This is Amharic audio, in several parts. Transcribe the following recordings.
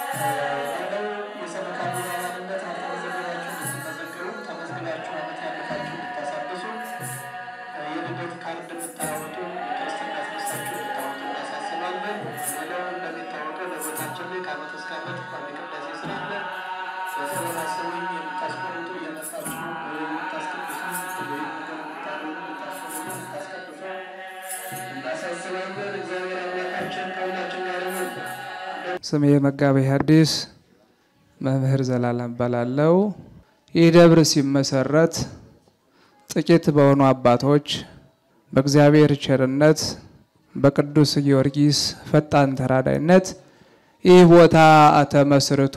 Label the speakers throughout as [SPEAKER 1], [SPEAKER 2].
[SPEAKER 1] ሌላው የሰበካ ጉባኤነት አልተመዘገባችሁ እንድትመዘገቡ ተመዝግባችሁ ዓመት ያለፋችሁ እንድታሳድሱ የልደት ካርድ የምታወጡ የክርስትና ስነሳችሁ እንድታወጡ እናሳስባለን። ሌላው እንደሚታወቀው በቦታችን ላይ ከዓመት እስከ ዓመት ቋሚ ቅዳሴ ስላለ በተመሳሰቡኝ የምታስቆርጡ እየመጣችሁ የምታስቀድሱ ወይም ነገር የምታደርጉ የምታስቆርጡ የምታስቀድሱ እናሳስባለን። እግዚአብሔር አምላካችን ከሁላችን ጋር ይሁን።
[SPEAKER 2] ስሜ መጋቤ ሐዲስ መምህር ዘላለም እባላለሁ። ይህ ደብር ሲመሰረት ጥቂት በሆኑ አባቶች በእግዚአብሔር ቸርነት በቅዱስ ጊዮርጊስ ፈጣን ተራዳይነት ይህ ቦታ ተመስርቶ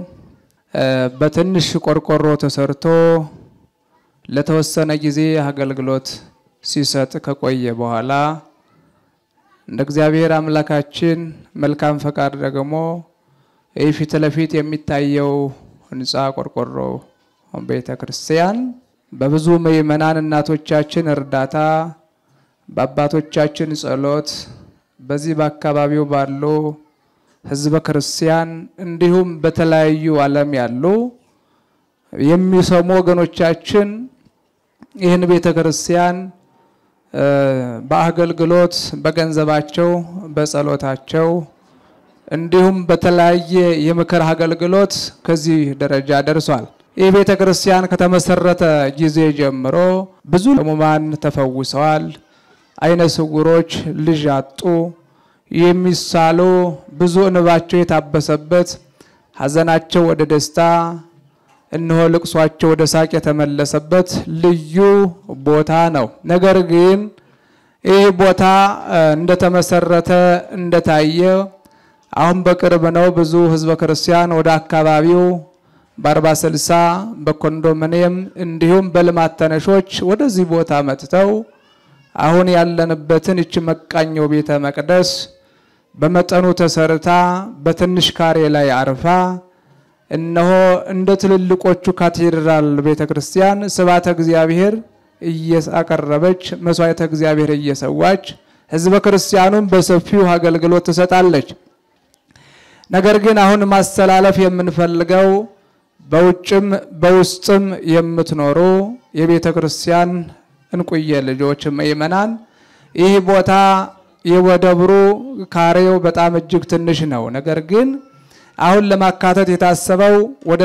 [SPEAKER 2] በትንሽ ቆርቆሮ ተሰርቶ ለተወሰነ ጊዜ አገልግሎት ሲሰጥ ከቆየ በኋላ እንደ እግዚአብሔር አምላካችን መልካም ፈቃድ ደግሞ ይህ ፊት ለፊት የሚታየው ህንፃ ቆርቆሮ ቤተ ክርስቲያን በብዙ ምዕመናን እናቶቻችን እርዳታ በአባቶቻችን ጸሎት በዚህ በአካባቢው ባሉ ህዝበ ክርስቲያን እንዲሁም በተለያዩ ዓለም ያሉ የሚሰሙ ወገኖቻችን ይህን ቤተ ክርስቲያን በአገልግሎት በገንዘባቸው በጸሎታቸው እንዲሁም በተለያየ የምክር አገልግሎት ከዚህ ደረጃ ደርሷል። ይህ ቤተ ክርስቲያን ከተመሰረተ ጊዜ ጀምሮ ብዙ ሕሙማን ተፈውሰዋል። አይነ ስውሮች ልጅ አጡ። የሚሳሉ ብዙ እንባቸው የታበሰበት ሐዘናቸው ወደ ደስታ እነሆ ልቅሷቸው ወደ ሳቅ የተመለሰበት ልዩ ቦታ ነው። ነገር ግን ይህ ቦታ እንደተመሰረተ እንደታየ አሁን በቅርብ ነው ብዙ ህዝበ ክርስቲያን ወደ አካባቢው በአርባ ስልሳ በኮንዶሚኒየም እንዲሁም በልማት ተነሾች ወደዚህ ቦታ መጥተው አሁን ያለንበትን እች መቃኘው ቤተ መቅደስ በመጠኑ ተሰርታ በትንሽ ካሬ ላይ አርፋ እነሆ እንደ ትልልቆቹ ካቴድራል ቤተ ክርስቲያን ስብሐተ እግዚአብሔር እያቀረበች መስዋዕተ እግዚአብሔር እየሰዋች ህዝበ ክርስቲያኑን በሰፊው አገልግሎት ትሰጣለች። ነገር ግን አሁን ማስተላለፍ የምንፈልገው በውጭም በውስጥም የምትኖሩ የቤተ ክርስቲያን እንቁየ ልጆች ምእመናን፣ ይህ ቦታ የወደብሩ ካሬው በጣም እጅግ ትንሽ ነው። ነገር ግን አሁን ለማካተት የታሰበው ወደ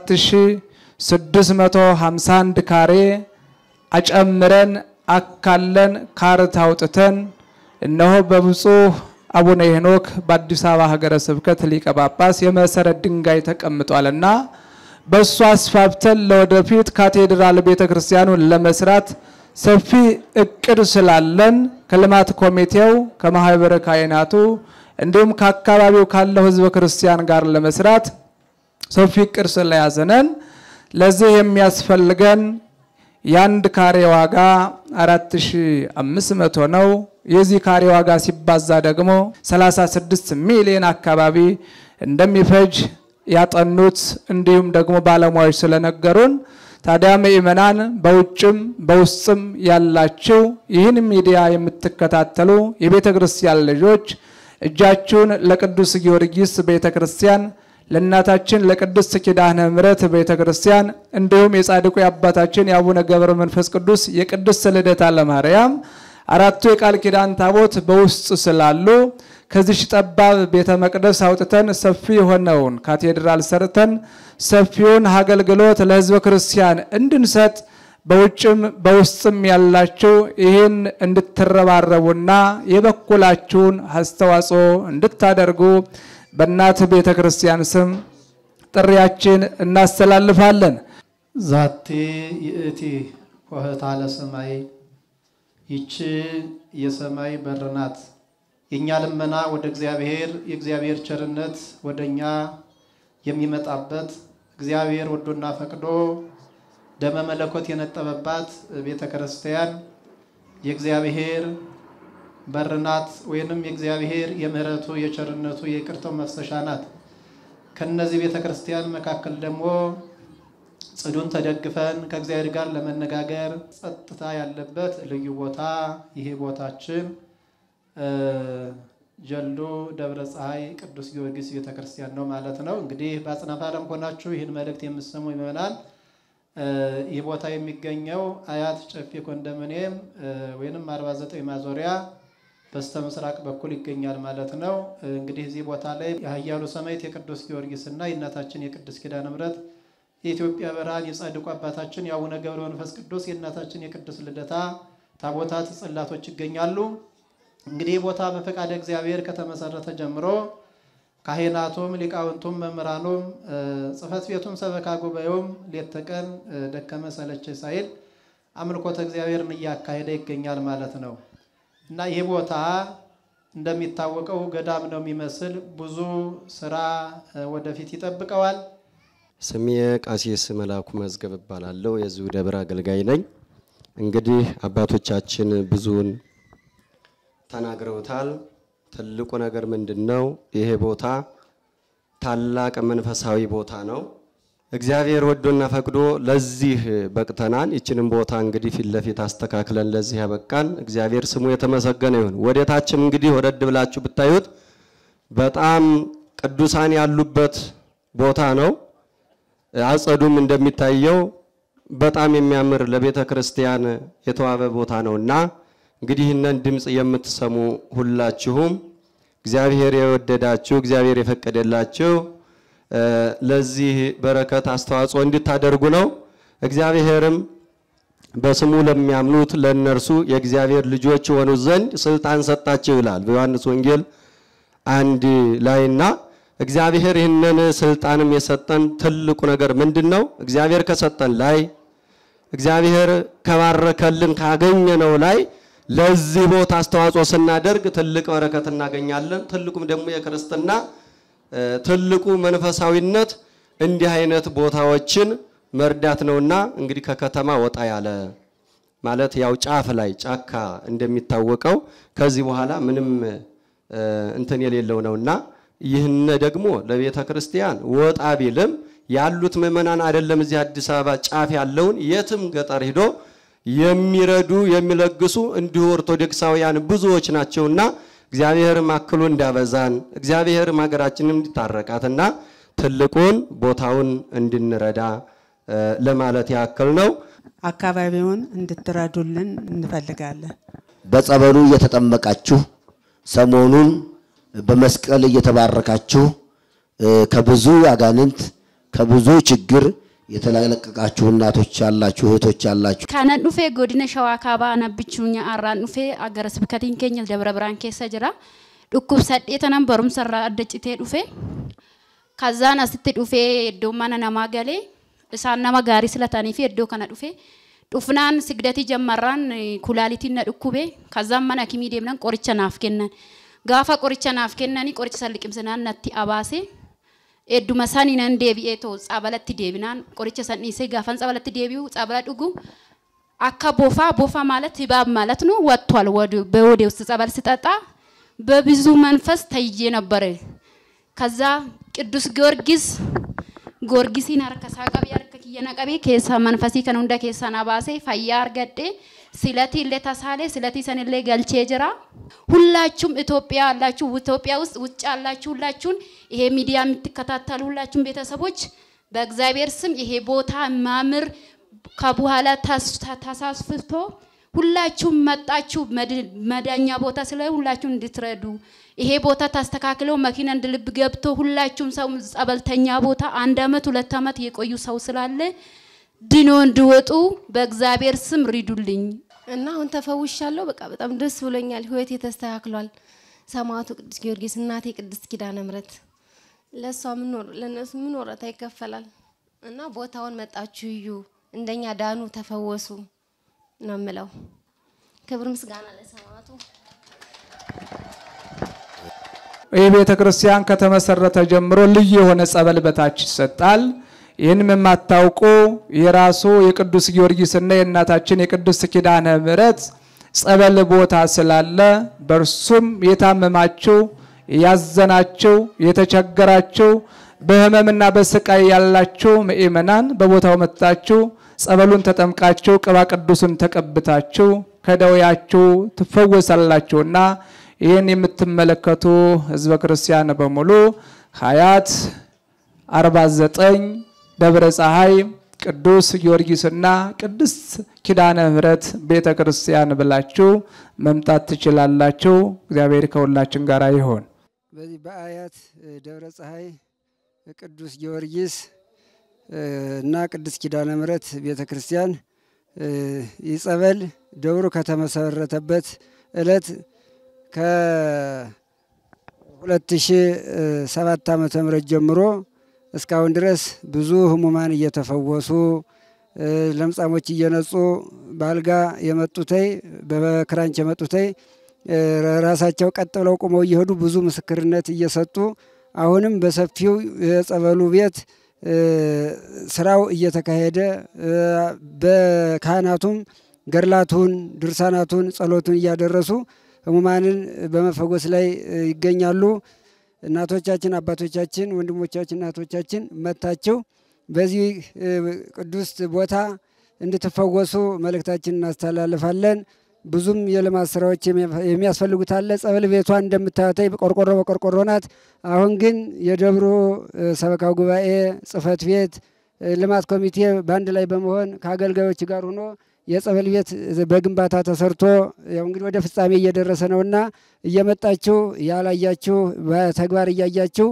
[SPEAKER 2] 7651 ካሬ አጨምረን አካለን ካርታ አውጥተን እነሆ በብፁዕ አቡነ ሄኖክ በአዲስ አበባ ሀገረ ስብከት ሊቀ ጳጳስ የመሰረት ድንጋይ ተቀምጧልና በእሱ አስፋፍተን ለወደፊት ካቴድራል ቤተ ክርስቲያኑን ለመስራት ሰፊ እቅድ ስላለን ከልማት ኮሚቴው ከማህበረ ካህናቱ እንዲሁም ከአካባቢው ካለው ህዝበ ክርስቲያን ጋር ለመስራት ሰፊ እቅድ ስለያዘነን ለዚህ የሚያስፈልገን የአንድ ካሬ ዋጋ 4500 ነው። የዚህ ካሬ ዋጋ ሲባዛ ደግሞ 36 ሚሊዮን አካባቢ እንደሚፈጅ ያጠኑት እንዲሁም ደግሞ ባለሙያዎች ስለነገሩን ታዲያ ምእመናን በውጭም በውስጥም ያላችሁ ይህን ሚዲያ የምትከታተሉ የቤተ ክርስቲያን ልጆች እጃችሁን ለቅዱስ ጊዮርጊስ ቤተ ክርስቲያን ለእናታችን ለቅድስት ኪዳነ ምሕረት ቤተ ክርስቲያን እንዲሁም የጻድቁ የአባታችን የአቡነ ገብረ መንፈስ ቅዱስ የቅድስት ልደታ ለማርያም አራቱ የቃል ኪዳን ታቦት በውስጥ ስላሉ ከዚች ጠባብ ቤተ መቅደስ አውጥተን ሰፊ የሆነውን ካቴድራል ሰርተን ሰፊውን አገልግሎት ለሕዝበ ክርስቲያን እንድንሰጥ በውጭም በውስጥም ያላችሁ ይህን እንድትረባረቡና የበኩላችሁን አስተዋጽኦ እንድታደርጉ በእናት ቤተ ክርስቲያን ስም ጥሪያችን እናስተላልፋለን።
[SPEAKER 3] ዛቴ ይእቲ ኆኅታ ለሰማይ ይቺ የሰማይ በር ናት። የእኛ ልመና ወደ እግዚአብሔር የእግዚአብሔር ቸርነት ወደ እኛ የሚመጣበት እግዚአብሔር ወዶና ፈቅዶ ደመ መለኮት የነጠበባት ቤተ ክርስቲያን የእግዚአብሔር በር ናት፣ ወይንም የእግዚአብሔር የምሕረቱ የቸርነቱ የይቅርታው መፍሰሻ ናት። ከነዚህ ቤተ ክርስቲያን መካከል ደግሞ ጽዱን ተደግፈን ከእግዚአብሔር ጋር ለመነጋገር ጸጥታ ያለበት ልዩ ቦታ ይሄ ቦታችን ጀልዱ ደብረ ፀሐይ ቅዱስ ጊዮርጊስ ቤተ ክርስቲያን ነው ማለት ነው። እንግዲህ በአጽናፈ ዓለም ሆናችሁ ይህን መልእክት የምትሰሙ ይመናል። ይህ ቦታ የሚገኘው አያት ጨፌ ኮንዶሚኒየም ወይንም 49 ማዞሪያ በስተ ምስራቅ በኩል ይገኛል ማለት ነው። እንግዲህ እዚህ ቦታ ላይ የኃያሉ ሰማዕት የቅዱስ ጊዮርጊስ እና የእናታችን የቅድስት ኪዳነ ምሕረት የኢትዮጵያ ብርሃን የጻድቁ አባታችን የአቡነ ገብረ መንፈስ ቅዱስ የእናታችን የቅድስት ልደታ ታቦታት ጽላቶች ይገኛሉ። እንግዲህ ቦታ በፈቃደ እግዚአብሔር ከተመሰረተ ጀምሮ ካህናቱም ሊቃውንቱም መምህራኑም ጽሕፈት ቤቱም ሰበካ ጉባኤውም ሌት ተቀን ደከመ ሰለቸ ሳይል አምልኮተ እግዚአብሔርን እያካሄደ ይገኛል ማለት ነው እና ይህ ቦታ እንደሚታወቀው ገዳም ነው የሚመስል ብዙ ስራ ወደፊት ይጠብቀዋል።
[SPEAKER 4] ስሜ ቃሲስ መላኩ መዝገብ እባላለሁ። የዚሁ ደብር አገልጋይ ነኝ። እንግዲህ አባቶቻችን ብዙውን ተናግረውታል። ትልቁ ነገር ምንድን ነው? ይሄ ቦታ ታላቅ መንፈሳዊ ቦታ ነው። እግዚአብሔር ወዶና ፈቅዶ ለዚህ በቅተናን። ይችንም ቦታ እንግዲህ ፊት ለፊት አስተካክለን ለዚህ ያበቃን እግዚአብሔር ስሙ የተመሰገነ ይሁን። ወደታችም እንግዲህ ወረድ ብላችሁ ብታዩት በጣም ቅዱሳን ያሉበት ቦታ ነው። አጸዱም እንደሚታየው በጣም የሚያምር ለቤተ ክርስቲያን የተዋበ ቦታ ነውና እንግዲህ ይህንን ድምፅ የምትሰሙ ሁላችሁም እግዚአብሔር የወደዳችሁ እግዚአብሔር የፈቀደላችሁ ለዚህ በረከት አስተዋጽኦ እንድታደርጉ ነው። እግዚአብሔርም በስሙ ለሚያምኑት ለእነርሱ የእግዚአብሔር ልጆች የሆኑ ዘንድ ስልጣን ሰጣቸው ይላል በዮሐንስ ወንጌል አንድ ላይና እግዚአብሔር ይህንን ስልጣንም የሰጠን ትልቁ ነገር ምንድን ነው? እግዚአብሔር ከሰጠን ላይ እግዚአብሔር ከባረከልን ካገኘነው ላይ ለዚህ ቦታ አስተዋጽኦ ስናደርግ ትልቅ በረከት እናገኛለን። ትልቁም ደግሞ የክርስትና ትልቁ መንፈሳዊነት እንዲህ አይነት ቦታዎችን መርዳት ነውና እንግዲህ ከከተማ ወጣ ያለ ማለት ያው ጫፍ ላይ ጫካ እንደሚታወቀው ከዚህ በኋላ ምንም እንትን የሌለው ነውና ይህን ደግሞ ለቤተ ክርስቲያን ወጣ ቢልም ያሉት ምዕመናን አይደለም እዚህ አዲስ አበባ ጫፍ ያለውን የትም ገጠር ሂዶ የሚረዱ የሚለግሱ እንዲሁ ኦርቶዶክሳውያን ብዙዎች ናቸውና እግዚአብሔርም አክሎ እንዳበዛን እግዚአብሔርም ሀገራችንን እንዲታረቃትና ትልቁን ቦታውን እንድንረዳ ለማለት ያክል ነው።
[SPEAKER 5] አካባቢውን እንድትረዱልን እንፈልጋለን።
[SPEAKER 6] በጸበሉ እየተጠመቃችሁ ሰሞኑን በመስቀል እየተባረካችሁ ከብዙ አጋንንት ከብዙ ችግር የተለቀቃችሁ እናቶች ያላችሁ እህቶች ያላችሁ
[SPEAKER 7] Kanan dhufee godina shawaa kaabaa anabbichuu nyaarraan dhufee gara sibkatiin keenya dabra biraan keessa jira. Dhukkubsadhee tanan barumsa irraa adda citee dhufe. Kazaan asitti dhufee iddoo mana namaa galee isaan nama gaarii silatanii fi iddoo kana dhufe. Dhufnaan sigdatii jammarraan kulaalitiin na dhukkube. Kazaan mana akimii deemnan qoricha naaf kennan. Gaafa qoricha naaf kennanii qoricha san liqimsinaan natti abaase. Edduma sanii nan deebi'ee too tsabalatti deebinaan qoricha san dhiisee gaafan tsabalatti deebi'u tsabala dhugu akka bofa bofa ማለት ህባብ ማለት ነው ወጥቷል። በወዴ ውስጥ ጸበል ስጠጣ በብዙ መንፈስ ተይዤ ነበረ። ከዛ ቅዱስ ጊዮርጊስ ጊዮርጊሲን harkasaa qabee harka kiyya na qabee keessa manfasii kan hunda keessaa na baasee fayyaa argadhe ስለቲ illee tasaalee ስለቲ sanillee galchee jira ሁላችሁም ኢትዮጵያ ያላችሁ ኢትዮጵያ ውስጥ ውጭ ያላችሁ ሁላችሁን ይሄ ሚዲያ የምትከታተሉ ሁላችሁም ቤተሰቦች በእግዚአብሔር ስም ይሄ ቦታ ማምር ከበኋላ ተሳስፍቶ ሁላችሁም መጣችሁ መዳኛ ቦታ ስለ ሁላችሁም እንድትረዱ ይሄ ቦታ ታስተካክለው መኪና እንደ ልብ ገብቶ ሁላችሁም ሰው ጸበልተኛ ቦታ አንድ አመት ሁለት አመት የቆዩ ሰው ስላለ ድኖ እንዲወጡ በእግዚአብሔር ስም ሪዱልኝ።
[SPEAKER 8] እና አሁን ተፈውሻለሁ። በቃ በጣም ደስ ብሎኛል። ህይወቴ ተስተካክሏል። ሰማዕቱ ቅዱስ ጊዮርጊስ፣ እናቴ ቅድስት ኪዳነ ምሕረት ለእሷ ምኖር ለእነሱ ምን ወረታ ይከፈላል? እና ቦታውን መጣችሁ እዩ፣ እንደኛ ዳኑ፣ ተፈወሱ ነው የምለው። ክብር ምስጋና ለሰማዕቱ።
[SPEAKER 2] ይህ ቤተ ክርስቲያን ከተመሰረተ ጀምሮ ልዩ የሆነ ጸበል በታች ይሰጣል። ይህንም የማታውቁ የራሱ የቅዱስ ጊዮርጊስና የእናታችን የቅድስት ኪዳነ ምሕረት ጸበል ቦታ ስላለ በእርሱም የታመማችሁ ያዘናችሁ የተቸገራችሁ በህመምና በስቃይ ያላችሁ ምእመናን በቦታው መጥታችሁ ጸበሉን ተጠምቃችሁ ቅባ ቅዱሱን ተቀብታችሁ ከደዌያችሁ ትፈወሳላችሁና ይህን የምትመለከቱ ህዝበ ክርስቲያን በሙሉ ሀያት 49 ደብረ ፀሐይ ቅዱስ ጊዮርጊስና ቅድስት ኪዳነ ምሕረት ቤተ ክርስቲያን ብላችሁ መምጣት ትችላላችሁ። እግዚአብሔር ከሁላችን ጋር ይሆን።
[SPEAKER 9] በዚህ በአያት ደብረ ፀሐይ ቅዱስ ጊዮርጊስ እና ቅድስት ኪዳነ ምሕረት ቤተ ክርስቲያን ይህ ጸበል ደብሩ ከተመሰረተበት ዕለት ከ2007 ዓመተ ምህረት ጀምሮ እስካሁን ድረስ ብዙ ህሙማን እየተፈወሱ ለምጻሞች እየነጹ በአልጋ የመጡተይ በክራንች የመጡተይ ራሳቸው ቀጥ ብለው ቁመው እየሄዱ ብዙ ምስክርነት እየሰጡ አሁንም በሰፊው የጸበሉ ቤት ስራው እየተካሄደ በካህናቱም ገድላቱን፣ ድርሳናቱን፣ ጸሎቱን እያደረሱ ህሙማንን በመፈወስ ላይ ይገኛሉ። እናቶቻችን፣ አባቶቻችን፣ ወንድሞቻችን፣ እናቶቻችን መታችሁ በዚህ ቅዱስ ቦታ እንድትፈወሱ መልእክታችን እናስተላልፋለን። ብዙም የልማት ስራዎች የሚያስፈልጉት አለ። ጸበል ቤቷ እንደምታዩተይ ቆርቆሮ በቆርቆሮ ናት። አሁን ግን የደብሩ ሰበካ ጉባኤ ጽህፈት ቤት ልማት ኮሚቴ በአንድ ላይ በመሆን ከአገልጋዮች ጋር ሆኖ የጸበል ቤት በግንባታ ተሰርቶ ያው እንግዲህ ወደ ፍጻሜ እየደረሰ ነውና እየመጣችሁ ያላያችሁ በተግባር እያያችሁ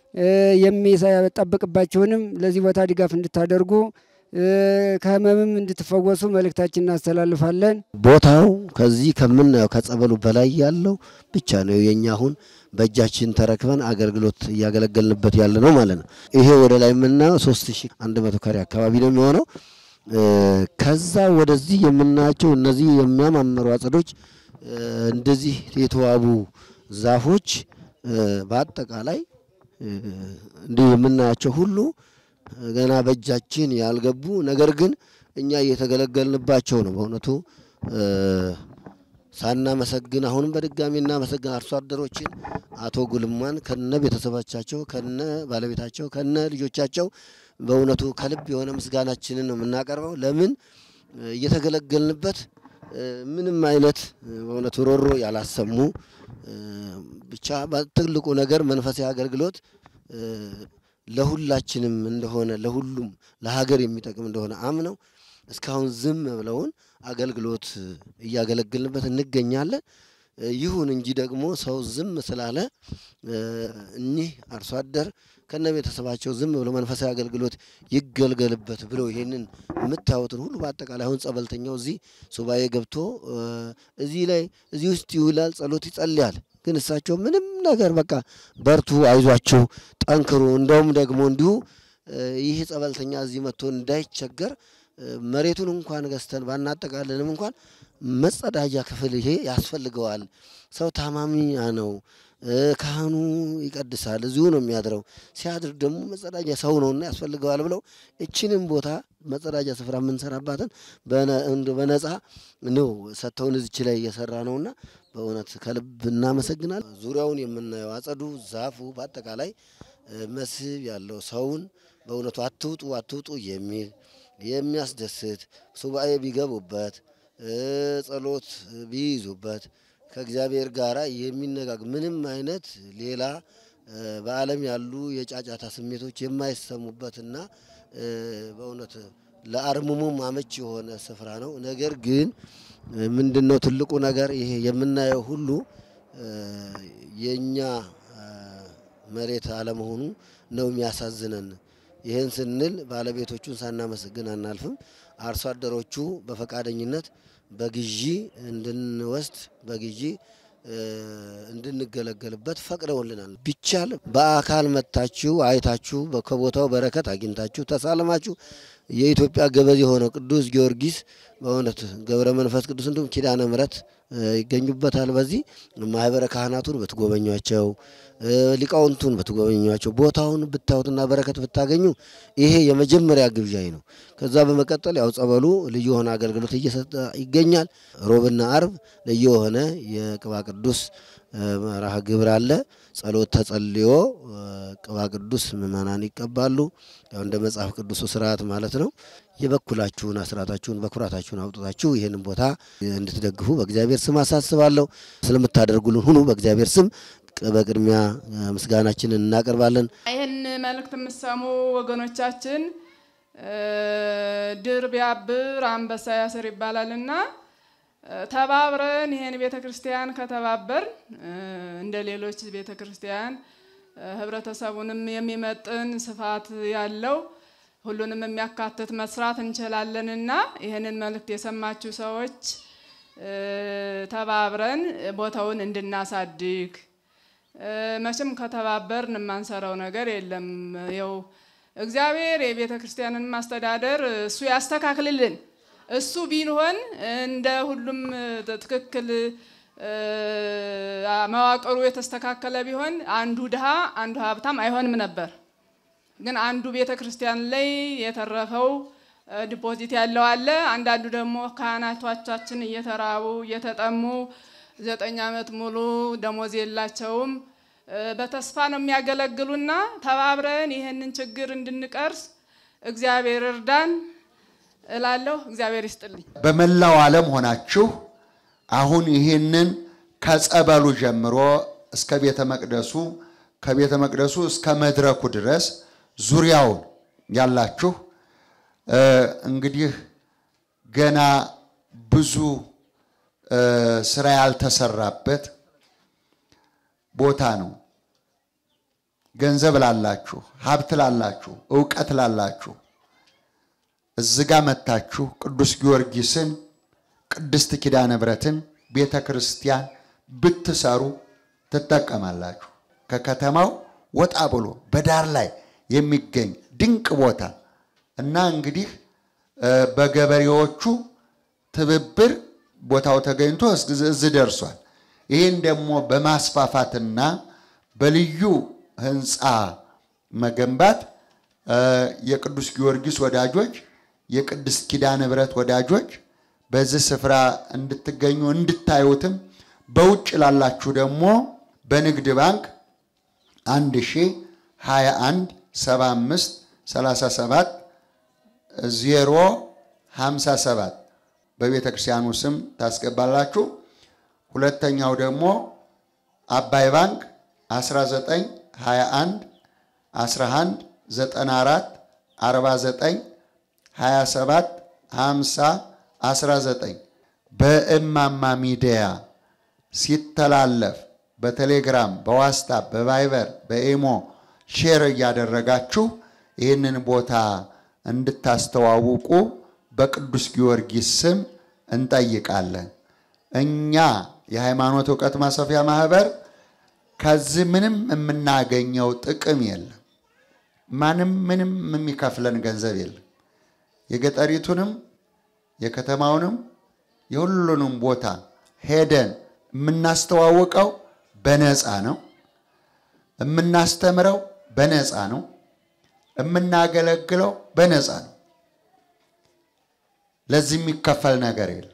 [SPEAKER 9] የሚጠብቅባችሁንም ለዚህ ቦታ ድጋፍ እንድታደርጉ ከህመምም እንድትፈወሱ መልእክታችን እናስተላልፋለን።
[SPEAKER 6] ቦታው ከዚህ ከምናየው ከጸበሉ በላይ ያለው ብቻ ነው የኛ አሁን በእጃችን ተረክበን አገልግሎት እያገለገልንበት ያለ ነው ማለት ነው። ይሄ ወደ ላይ የምናየው 3100 ካሬ አካባቢ ነው የሚሆነው። ከዛ ወደዚህ የምናያቸው እነዚህ የሚያማምሩ አጸዶች፣ እንደዚህ የተዋቡ ዛፎች በአጠቃላይ እንዲህ የምናያቸው ሁሉ ገና በእጃችን ያልገቡ ነገር ግን እኛ እየተገለገልንባቸው ነው። በእውነቱ ሳናመሰግን አሁንም በድጋሚ እናመሰግን አርሶ አደሮችን አቶ ጉልማን ከነ ቤተሰቦቻቸው ከነ ባለቤታቸው ከነ ልጆቻቸው በእውነቱ ከልብ የሆነ ምስጋናችንን ነው የምናቀርበው። ለምን እየተገለገልንበት ምንም አይነት በእውነቱ ሮሮ ያላሰሙ ብቻ ትልቁ ነገር መንፈሳዊ አገልግሎት ለሁላችንም እንደሆነ ለሁሉም ለሀገር የሚጠቅም እንደሆነ አምነው እስካሁን ዝም ብለውን አገልግሎት እያገለገልንበት እንገኛለን። ይሁን እንጂ ደግሞ ሰው ዝም ስላለ እኒህ አርሶ አደር ከነ ቤተሰባቸው ዝም ብሎ መንፈሳዊ አገልግሎት ይገልገልበት ብለው ይሄንን የምታዩትን ሁሉ በአጠቃላይ አሁን ጸበልተኛው እዚህ ሱባኤ ገብቶ እዚህ ላይ እዚህ ውስጥ ይውላል፣ ጸሎት ይጸልያል። ግን እሳቸው ምንም ነገር በቃ በርቱ፣ አይዟችሁ፣ ጠንክሩ። እንደውም ደግሞ እንዲሁ ይህ ጸበልተኛ እዚህ መጥቶ እንዳይቸገር መሬቱን እንኳን ገዝተን ባናጠቃልንም እንኳን መጸዳጃ ክፍል ይሄ ያስፈልገዋል። ሰው ታማሚ ነው። ካህኑ ይቀድሳል፣ እዚሁ ነው የሚያድረው። ሲያድር ደግሞ መጸዳጃ ሰው ነውና ያስፈልገዋል ብለው እችንም ቦታ መጸዳጃ ስፍራ የምንሰራባትን በነፃ ነው ሰጥተውን እዚች ላይ እየሰራ ነውና በእውነት ከልብ እናመሰግናል። ዙሪያውን የምናየው አጸዱ፣ ዛፉ በአጠቃላይ መስህብ ያለው ሰውን በእውነቱ አትውጡ አትውጡ የሚል የሚያስደስት ሱባኤ ቢገቡበት ጸሎት ቢይዙበት ከእግዚአብሔር ጋር የሚነጋግ ምንም አይነት ሌላ በዓለም ያሉ የጫጫታ ስሜቶች የማይሰሙበትና በእውነት ለአርምሞም አመች የሆነ ስፍራ ነው። ነገር ግን ምንድን ነው ትልቁ ነገር ይሄ የምናየው ሁሉ የእኛ መሬት አለመሆኑ ነው የሚያሳዝነን። ይህን ስንል ባለቤቶቹን ሳናመሰግን አናልፍም። አርሶ አደሮቹ በፈቃደኝነት በግዢ እንድንወስድ በግዢ እንድንገለገልበት ፈቅደውልናል። ቢቻል በአካል መጥታችሁ አይታችሁ ከቦታው በረከት አግኝታችሁ ተሳለማችሁ የኢትዮጵያ ገበዝ የሆነው ቅዱስ ጊዮርጊስ በእውነት ገብረ መንፈስ ቅዱስ እንዲሁም ኪዳነ ምሕረት ይገኙበታል። በዚህ ማህበረ ካህናቱን ብትጎበኟቸው፣ ሊቃውንቱን ብትጎበኟቸው፣ ቦታውን ብታዩትና በረከት ብታገኙ ይሄ የመጀመሪያ ግብዣይ ነው። ከዛ በመቀጠል ያው ጸበሉ ልዩ የሆነ አገልግሎት እየሰጠ ይገኛል። ሮብና አርብ ልዩ የሆነ የቅባ ቅዱስ መርሃ ግብር አለ። ጸሎት ተጸልዮ ቅባ ቅዱስ ምእመናን ይቀባሉ። ያው እንደ መጽሐፍ ቅዱሱ ስርዓት ማለት ነው። የበኩላችሁን አስራታችሁን በኩራታችሁን አውጥታችሁ ይህንን ቦታ እንድትደግፉ በእግዚአብሔር ስም አሳስባለሁ። ስለምታደርጉልን ሁሉ በእግዚአብሔር ስም በቅድሚያ ምስጋናችንን እናቀርባለን።
[SPEAKER 10] ይህን መልእክት የምትሰሙ ወገኖቻችን ድር ቢያብር አንበሳ ያስር ይባላልና ተባብረን ይህን ቤተ ክርስቲያን ከተባበር እንደ ሌሎች ቤተ ክርስቲያን ህብረተሰቡንም የሚመጥን ስፋት ያለው ሁሉንም የሚያካትት መስራት እንችላለንና ይህንን መልእክት የሰማችሁ ሰዎች ተባብረን ቦታውን እንድናሳድግ መቼም ከተባበርን የማንሰራው ነገር የለም። ይኸው እግዚአብሔር የቤተ ክርስቲያንን ማስተዳደር እሱ ያስተካክልልን። እሱ ቢሆን እንደ ሁሉም ትክክል መዋቅሩ የተስተካከለ ቢሆን አንዱ ድሃ አንዱ ሀብታም አይሆንም ነበር። ግን አንዱ ቤተ ክርስቲያን ላይ የተረፈው ዲፖዚት ያለው አለ። አንዳንዱ ደግሞ ካህናቶቻችን እየተራቡ እየተጠሙ ዘጠኝ ዓመት ሙሉ ደሞዝ የላቸውም። በተስፋ ነው የሚያገለግሉና ተባብረን ይህንን ችግር እንድንቀርስ እግዚአብሔር እርዳን እላለሁ። እግዚአብሔር ይስጥልኝ።
[SPEAKER 11] በመላው ዓለም ሆናችሁ አሁን ይህንን ከጸበሉ ጀምሮ እስከ ቤተ መቅደሱ ከቤተ መቅደሱ እስከ መድረኩ ድረስ ዙሪያውን ያላችሁ እንግዲህ ገና ብዙ ስራ ያልተሰራበት ቦታ ነው። ገንዘብ ላላችሁ፣ ሀብት ላላችሁ፣ እውቀት ላላችሁ እዚህ ጋ መታችሁ ቅዱስ ጊዮርጊስን ቅድስት ኪዳነ ምሕረትን ቤተ ክርስቲያን ብትሰሩ ትጠቀማላችሁ። ከከተማው ወጣ ብሎ በዳር ላይ የሚገኝ ድንቅ ቦታ እና እንግዲህ በገበሬዎቹ ትብብር ቦታው ተገኝቶ እዚህ ደርሷል። ይህን ደግሞ በማስፋፋትና በልዩ ህንፃ መገንባት የቅዱስ ጊዮርጊስ ወዳጆች፣ የቅድስት ኪዳነ ምሕረት ወዳጆች በዚህ ስፍራ እንድትገኙ እንድታዩትም በውጭ ላላችሁ ደግሞ በንግድ ባንክ 1021 75 37 ዜሮ 57 በቤተ ክርስቲያኑ ስም ታስገባላችሁ። ሁለተኛው ደግሞ አባይ ባንክ 19 21 11 94 49 27 50 19 በእማማ ሚዲያ ሲተላለፍ በቴሌግራም፣ በዋትስአፕ፣ በቫይበር፣ በኢሞ ሼር እያደረጋችሁ ይህንን ቦታ እንድታስተዋውቁ በቅዱስ ጊዮርጊስ ስም እንጠይቃለን። እኛ የሃይማኖት እውቀት ማስፋፊያ ማህበር ከዚህ ምንም የምናገኘው ጥቅም የለም። ማንም ምንም የሚከፍለን ገንዘብ የለም። የገጠሪቱንም የከተማውንም የሁሉንም ቦታ ሄደን የምናስተዋውቀው በነፃ ነው። የምናስተምረው በነፃ ነው። የምናገለግለው በነፃ ነው። ለዚህ የሚከፈል ነገር የለም።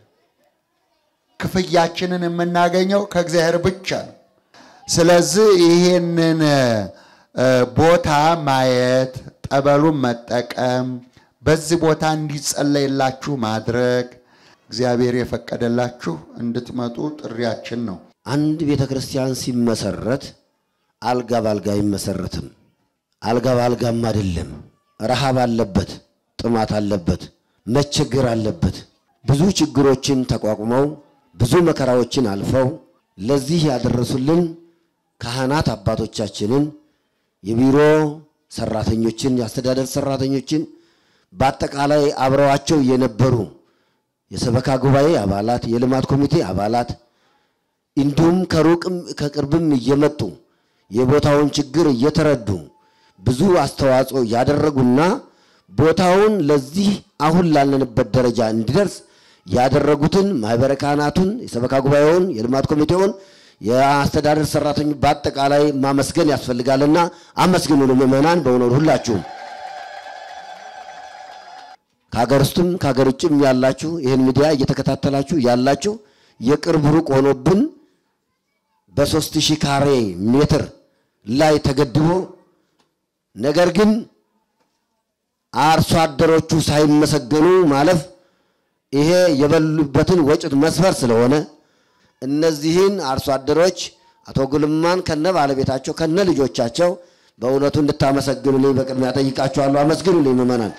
[SPEAKER 11] ክፍያችንን የምናገኘው ከእግዚአብሔር ብቻ ነው። ስለዚህ ይሄንን ቦታ ማየት፣ ጠበሉን መጠቀም፣ በዚህ ቦታ እንዲጸለይላችሁ ማድረግ እግዚአብሔር የፈቀደላችሁ እንድትመጡ ጥሪያችን ነው።
[SPEAKER 6] አንድ ቤተ ክርስቲያን ሲመሰረት አልጋ ባልጋ አይመሰረትም። አልጋ ባልጋም አይደለም። ረሃብ አለበት፣ ጥማት አለበት፣ መቸገር አለበት። ብዙ ችግሮችን ተቋቁመው ብዙ መከራዎችን አልፈው ለዚህ ያደረሱልን ካህናት አባቶቻችንን፣ የቢሮ ሰራተኞችን፣ የአስተዳደር ሰራተኞችን፣ በአጠቃላይ አብረዋቸው የነበሩ የሰበካ ጉባኤ አባላት፣ የልማት ኮሚቴ አባላት እንዲሁም ከሩቅም ከቅርብም እየመጡ የቦታውን ችግር እየተረዱ ብዙ አስተዋጽኦ ያደረጉና ቦታውን ለዚህ አሁን ላለንበት ደረጃ እንዲደርስ ያደረጉትን ማህበረ ካህናቱን፣ የሰበካ ጉባኤውን፣ የልማት ኮሚቴውን፣ የአስተዳደር ሰራተኞች በአጠቃላይ ማመስገን ያስፈልጋልና አመስግኑ። ምዕመናን በእውነት ሁላችሁም ከሀገር ውስጥም ከሀገር ውጭም ያላችሁ ይህን ሚዲያ እየተከታተላችሁ ያላችሁ የቅርብ ሩቅ ሆኖብን በሶስት ሺህ ካሬ ሜትር ላይ ተገድቦ ነገር ግን አርሶ አደሮቹ ሳይመሰገኑ ማለፍ ይሄ የበሉበትን ወጭት መስፈር ስለሆነ እነዚህን አርሶ አደሮች አቶ ጉልማን ከነ ባለቤታቸው ከነ ልጆቻቸው በእውነቱ እንድታመሰግኑልኝ በቅድሚያ ጠይቃችኋለሁ። አመስግኑልኝ ምዕመናን።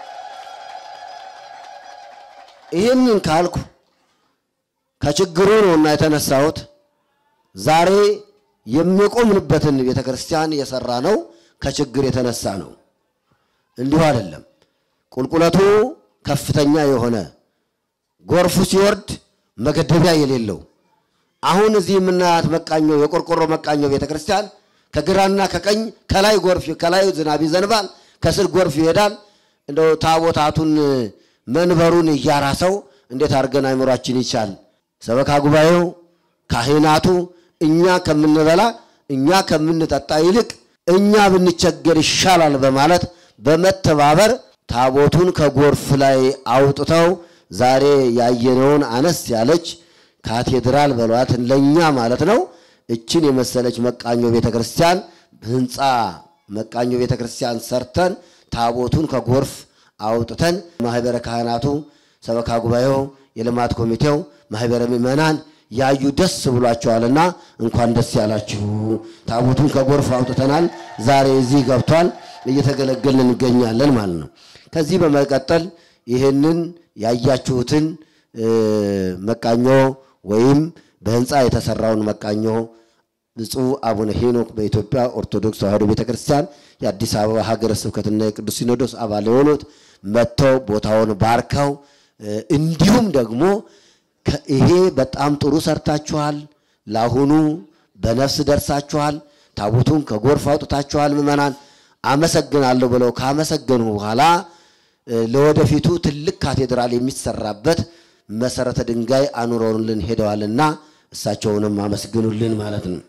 [SPEAKER 6] ይህንን ካልኩ ከችግሩ ነውና የተነሳሁት ዛሬ የሚቆምንበትን ቤተ ክርስቲያን የሰራ ነው ከችግር የተነሳ ነው። እንዲሁ አይደለም። ቁልቁለቱ ከፍተኛ የሆነ ጎርፉ ሲወርድ መገደቢያ የሌለው አሁን እዚህ የምናያት መቃኞ የቆርቆሮ መቃኞ ቤተ ክርስቲያን ከግራና ከቀኝ ከላይ ጎርፍ ከላይ ዝናብ ይዘንባል፣ ከስር ጎርፍ ይሄዳል። እንደው ታቦታቱን መንበሩን እያራሰው እንዴት አድርገን አይምሯችን ይቻል? ሰበካ ጉባኤው፣ ካህናቱ እኛ ከምንበላ እኛ ከምንጠጣ ይልቅ እኛ ብንቸገር ይሻላል በማለት በመተባበር ታቦቱን ከጎርፍ ላይ አውጥተው ዛሬ ያየነውን አነስ ያለች ካቴድራል በሏት ለእኛ ማለት ነው። እችን የመሰለች መቃኞ ቤተ ክርስቲያን ህንፃ መቃኞ ቤተ ክርስቲያን ሰርተን ታቦቱን ከጎርፍ አውጥተን ማህበረ ካህናቱ፣ ሰበካ ጉባኤው፣ የልማት ኮሚቴው፣ ማህበረ ምዕመናን ያዩ ደስ ብሏቸዋልና እንኳን ደስ ያላችሁ። ታቦቱን ከጎርፍ አውጥተናል። ዛሬ እዚህ ገብቷል። እየተገለገልን እንገኛለን ማለት ነው። ከዚህ በመቀጠል ይህንን ያያችሁትን መቃኞ ወይም በህንፃ የተሰራውን መቃኞ ብፁዕ አቡነ ሄኖክ በኢትዮጵያ ኦርቶዶክስ ተዋሕዶ ቤተ ክርስቲያን የአዲስ አበባ ሀገረ ስብከትና የቅዱስ ሲኖዶስ አባል የሆኑት መጥተው ቦታውን ባርከው እንዲሁም ደግሞ ይሄ በጣም ጥሩ ሰርታችኋል፣ ለአሁኑ በነፍስ ደርሳችኋል፣ ታቦቱን ከጎርፍ አውጥታችኋል፣ ምዕመናን አመሰግናለሁ ብለው ካመሰገኑ በኋላ ለወደፊቱ ትልቅ ካቴድራል የሚሰራበት መሰረተ ድንጋይ አኑረውልን ሄደዋልና እሳቸውንም አመስግኑልን ማለት ነው።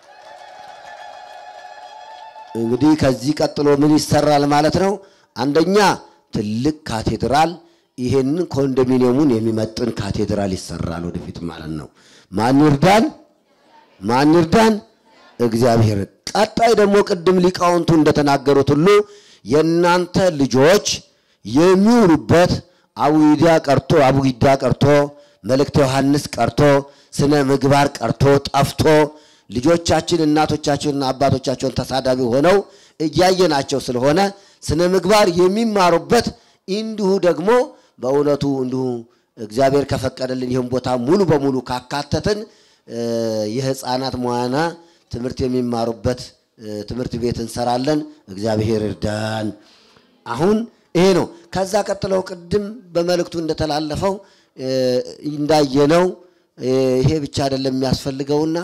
[SPEAKER 6] እንግዲህ ከዚህ ቀጥሎ ምን ይሰራል ማለት ነው? አንደኛ ትልቅ ካቴድራል ይሄንን ኮንዶሚኒየሙን የሚመጥን ካቴድራል ይሰራል ወደፊት ማለት ነው። ማን ይርዳን? ማን ይርዳን? እግዚአብሔር። ቀጣይ ደግሞ ቅድም ሊቃውንቱ እንደተናገሩት ሁሉ የእናንተ ልጆች የሚውሉበት አቡጊዳ ቀርቶ አቡጊዳ ቀርቶ መልእክተ ዮሐንስ ቀርቶ ስነ ምግባር ቀርቶ ጠፍቶ ልጆቻችን እናቶቻቸውንና አባቶቻቸውን ተሳዳቢ ሆነው እያየናቸው ስለሆነ ስነ ምግባር የሚማሩበት እንዲሁ ደግሞ በእውነቱ እንዲሁ እግዚአብሔር ከፈቀደልን ይህን ቦታ ሙሉ በሙሉ ካካተትን የህፃናት መዋና ትምህርት የሚማሩበት ትምህርት ቤት እንሰራለን። እግዚአብሔር እርዳን። አሁን ይሄ ነው። ከዛ ቀጥለው ቅድም በመልእክቱ እንደተላለፈው እንዳየነው ይሄ ብቻ አይደለም የሚያስፈልገውና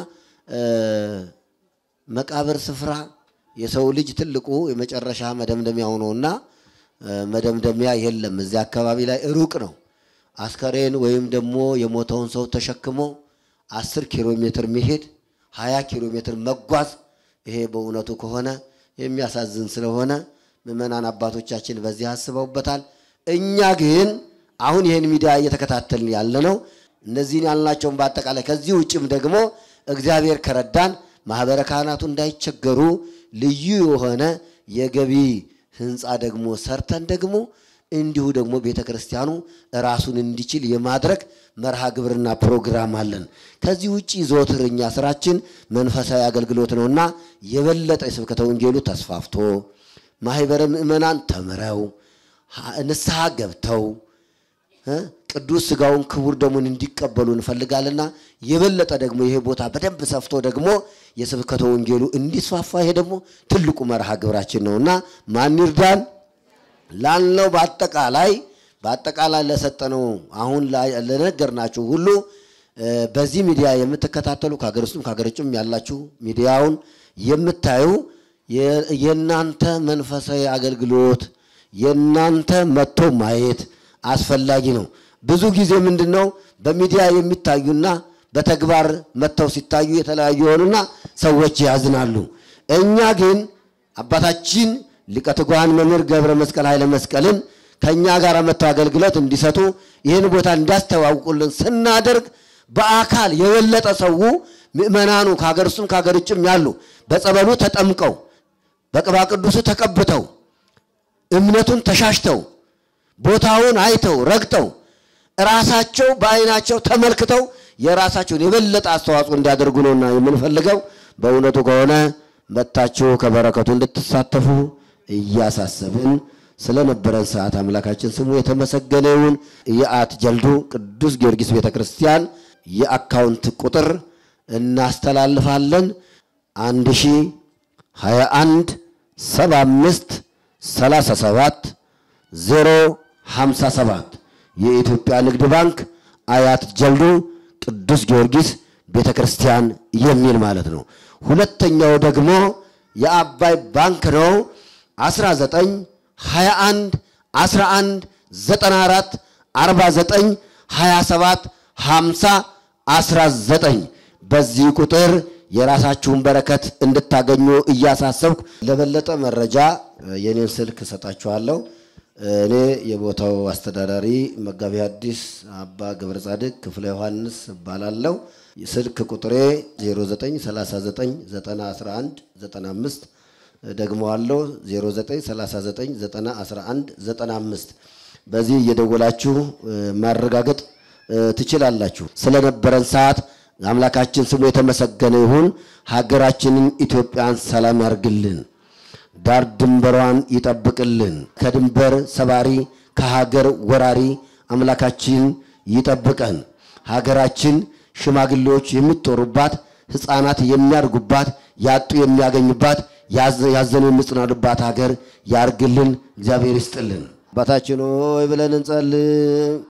[SPEAKER 6] መቃብር ስፍራ የሰው ልጅ ትልቁ የመጨረሻ መደምደሚያው ነውና መደምደሚያ የለም። እዚያ አካባቢ ላይ ሩቅ ነው። አስከሬን ወይም ደግሞ የሞተውን ሰው ተሸክሞ አስር ኪሎ ሜትር መሄድ ሀያ ኪሎ ሜትር መጓዝ ይሄ በእውነቱ ከሆነ የሚያሳዝን ስለሆነ ምዕመናን አባቶቻችን በዚህ አስበውበታል። እኛ ግን አሁን ይህን ሚዲያ እየተከታተልን ያለ ነው። እነዚህን ያልናቸውን በአጠቃላይ ከዚህ ውጭም ደግሞ እግዚአብሔር ከረዳን ማህበረ ካህናቱ እንዳይቸገሩ ልዩ የሆነ የገቢ ህንፃ ደግሞ ሰርተን ደግሞ እንዲሁ ደግሞ ቤተ ክርስቲያኑ ራሱን እንዲችል የማድረግ መርሃ ግብርና ፕሮግራም አለን። ከዚህ ውጭ ዘወትር እኛ ስራችን መንፈሳዊ አገልግሎት ነውና የበለጠ የስብከተ ወንጌሉ ተስፋፍቶ ማህበረ ምእመናን ተምረው ንስሐ ገብተው ቅዱስ ስጋውን ክቡር ደሙን እንዲቀበሉ እንፈልጋልና የበለጠ ደግሞ ይሄ ቦታ በደንብ ሰፍቶ ደግሞ የስብከተ ወንጌሉ እንዲስፋፋ ይሄ ደግሞ ትልቁ መርሃ ግብራችን ነውና ማን ይርዳን ላልነው በአጠቃላይ በአጠቃላይ ለሰጠነው አሁን ለነገርናችሁ ሁሉ በዚህ ሚዲያ የምትከታተሉ ከሀገር ውስጥም ከሀገር ውጭም ያላችሁ ሚዲያውን የምታዩ የእናንተ መንፈሳዊ አገልግሎት የእናንተ መጥቶ ማየት አስፈላጊ ነው። ብዙ ጊዜ ምንድን ነው በሚዲያ የሚታዩና በተግባር መጥተው ሲታዩ የተለያዩ የሆኑና ሰዎች ያዝናሉ። እኛ ግን አባታችን ሊቀ ትጉሃን መምህር ገብረ መስቀል ኃይለ መስቀልን ከእኛ ጋር መጥተው አገልግሎት እንዲሰጡ ይህን ቦታ እንዲያስተዋውቁልን ስናደርግ በአካል የበለጠ ሰው ምእመናኑ ከሀገር ውስጥም ከሀገር ውጭም ያሉ በጸበሉ ተጠምቀው በቅባ ቅዱሱ ተቀብተው እምነቱን ተሻሽተው ቦታውን አይተው ረግጠው ራሳቸው በዓይናቸው ተመልክተው የራሳቸውን የበለጠ አስተዋጽኦ እንዲያደርጉ ነውና የምንፈልገው። በእውነቱ ከሆነ መጥታችሁ ከበረከቱ እንድትሳተፉ እያሳሰብን ስለነበረን ሰዓት አምላካችን ስሙ የተመሰገነ ይሁን። የአት ጀልዱ ቅዱስ ጊዮርጊስ ቤተ ክርስቲያን የአካውንት ቁጥር እናስተላልፋለን። አንድ ሺ ሀያ አንድ ሰባ አምስት ሰላሳ ሰባት ዜሮ ሀምሳ ሰባት የኢትዮጵያ ንግድ ባንክ አያት ጀልዱ ቅዱስ ጊዮርጊስ ቤተ ክርስቲያን የሚል ማለት ነው። ሁለተኛው ደግሞ የአባይ ባንክ ነው። 19 21 11 94 49 27 50 19 በዚህ ቁጥር የራሳችሁን በረከት እንድታገኙ እያሳሰብኩ ለበለጠ መረጃ የኔን ስልክ እሰጣችኋለሁ። እኔ የቦታው አስተዳዳሪ መጋቢ ሐዲስ አባ ገብረ ጻድቅ ክፍለ ዮሐንስ እባላለሁ። ስልክ ቁጥሬ 0939911195 ደግመዋለሁ 0939911195 በዚህ እየደወላችሁ ማረጋገጥ ትችላላችሁ። ስለነበረን ሰዓት አምላካችን ስሙ የተመሰገነ ይሁን። ሀገራችንን ኢትዮጵያን ሰላም ያርግልን፣ ዳር ድንበሯን ይጠብቅልን። ከድንበር ሰባሪ ከሀገር ወራሪ አምላካችን ይጠብቀን። ሀገራችን ሽማግሌዎች የሚጦሩባት፣ ሕፃናት የሚያድጉባት፣ ያጡ የሚያገኙባት፣ ያዘኑ የሚጽናኑባት ሀገር ያርግልን። እግዚአብሔር ይስጥልን። አባታችን ሆይ ብለን እንጸልይ።